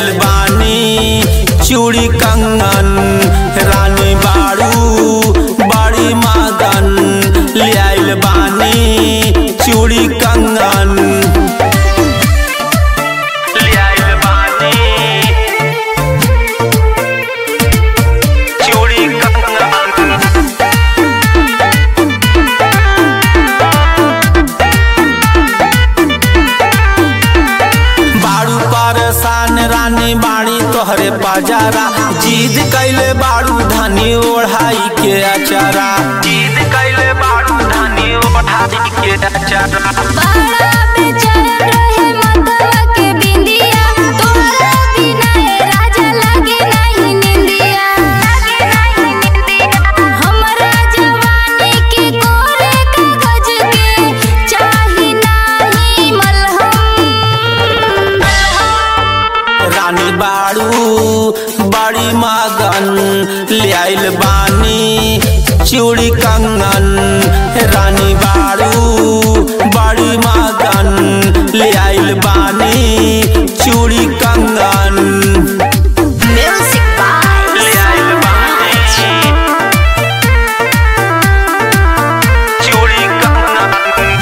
लियाइल बानी चूड़ी कंगन रानी बाड़ू बड़ी मगन लियाइल बानी चूड़ी कंगन लियाइल बानी चूड़ी कंगन बाड़ू परेशान रानी बाड़ी तोहरे बाजारा जीद कैले बाड़ू धनी ओढ़ाई के अचारा जीद कैले बाड़ू धनी ओढ़ाई के अचारा बाड़ा बेचैन रहे मतवा के बिंदिया तोहरा बिना ए राजा लागे नहीं निंदिया लागे नहीं निंदिया हमरा जवानी के कोरे कागज के चाही नाही मलहम रानी बाड़ू बड़ी मगन लियाइल बानी चूड़ी कंगन रानी बाड़ू बड़ी मगन लियाइल बानी चूड़ी कंगन म्यूजिक बाय लियाइल बानी चूड़ी कंगन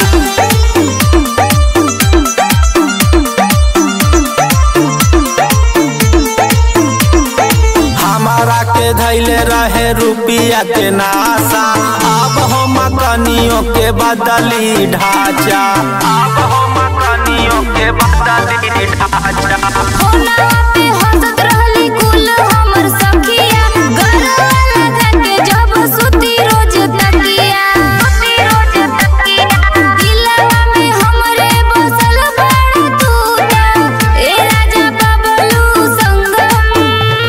हमारा के धैले रहे रुपिया के नासा अब हम कनियों के बदली ढांचा अब हम कनियों के बदली ढांचा फोनवा पे हंसत रहली कुल हमर सखिया गरवा लगा के जब सुती रोज तकिया सुती रोज तकिया दिलवा में हमरे बसल बड़ा तू ए राजा बबलू संगम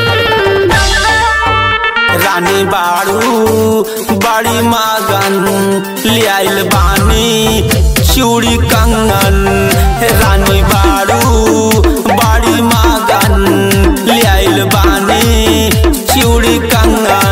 रानी बाड़ू बड़ी मगन लियाइल बानी चूड़ी कंगन रानी बाड़ू बड़ी मगन लियाइल बानी चूड़ी कंगन